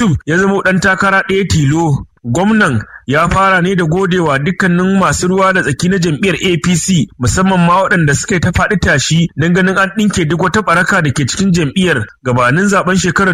Yusuf ya zama ɗan takara ɗaya tilo. Gwamnan ya fara ne da godewa dukkanin masu ruwa da tsaki na jam'iyyar APC musamman ma waɗanda suka yi ta faɗi tashi don ganin an ɗinke duk wata ɓaraka da ke cikin jam'iyyar gabanin zaben shekarar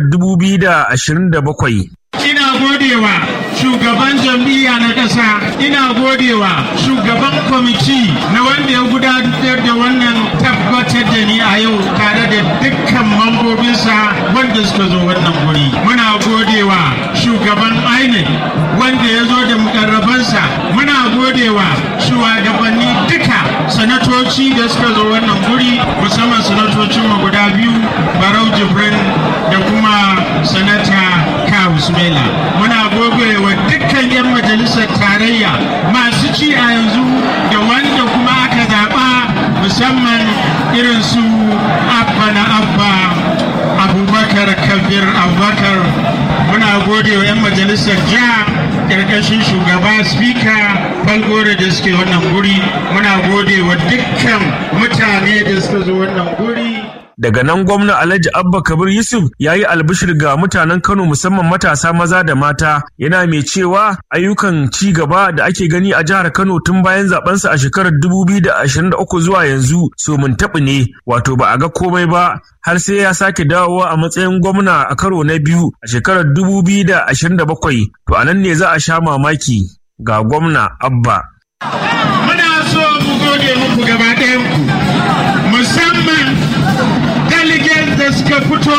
2027. Ina godewa shugaban jam'iyya na ƙasa, ina godewa shugaban kwamiti na wanda ya gudanar da wannan tabbatar da ni a yau tare da dukkan mambobinsa wanda suka zo wannan guri. Muna godewa shugaban INEC wanda ya zo da mukarrabansa. Muna godewa shugabanni duka sanatoci da suka zo wannan guri musamman sanatocinmu guda biyu Barau Jibrin da kuma sanata Kawu Sumela. Muna gobe wa dukkan 'yan majalisar tarayya masu ci a yanzu da wanda kuma aka zaɓa musamman irin su abba na abba abubakar kabir abubakar muna gode wa 'yan majalisar jiha ƙarƙashin shugaba spika falgore da suke wannan guri muna gode wa dukkan mutane da suka zo wannan guri Daga nan gwamna Alhaji Abba Kabir Yusuf ya yi albishir ga mutanen Kano musamman matasa maza da mata yana mai cewa ayyukan ci gaba da ake gani a jihar Kano tun bayan zabensa a shekarar 2023 zuwa yanzu so mun taɓi ne wato ba a ga komai ba har sai ya sake dawowa a matsayin gwamna a karo na biyu a shekarar 2027 to a nan ne za a sha mamaki ga gwamna Abba. Muna so mu gode muku gaba ɗayanku musamman delegates da suka fito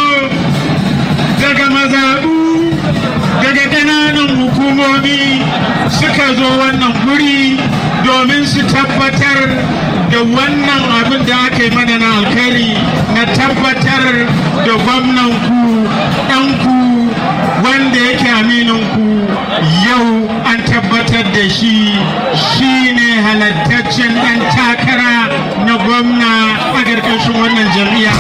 daga mazaɓu daga ƙananan hukumomi suka zo wannan guri domin su tabbatar da wannan abin da aka yi mana na alkhairi na tabbatar da gwamnanku ɗanku wanda yake amininku yau an tabbatar da shi shi ne halattaccen ɗan takara na gwamna a ƙarƙashin wannan jam'iyya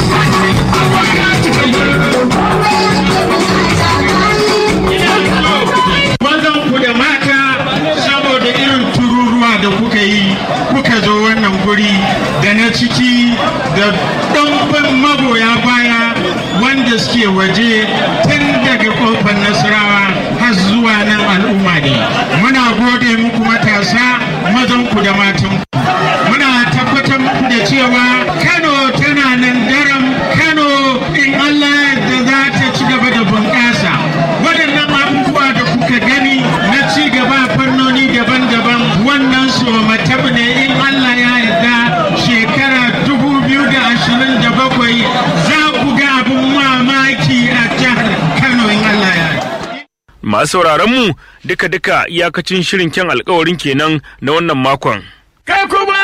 ku da mata saboda irin tururuwa da kuka yi kuka zo wannan guri da na ciki da ɗanɓin magoya baya wanda suke waje tun daga ƙofar nasarawa har zuwa nan al'umma ne muna gode muku matasa mazanku da matanku muna tabbatar muku da cewa kano tana nan daram kano in allah da za ta ci gaba da bunƙasa waɗannan abubuwa da kuka gani na ci gaba fannoni daban-daban wannan su matabu ne in allah ya yarda shekara 2027 za ku ga abin mamaki a jihar kano in allah ya Masu mu duka-duka iyakacin shirin kyan alkawarin kenan na wannan makon. kai kuma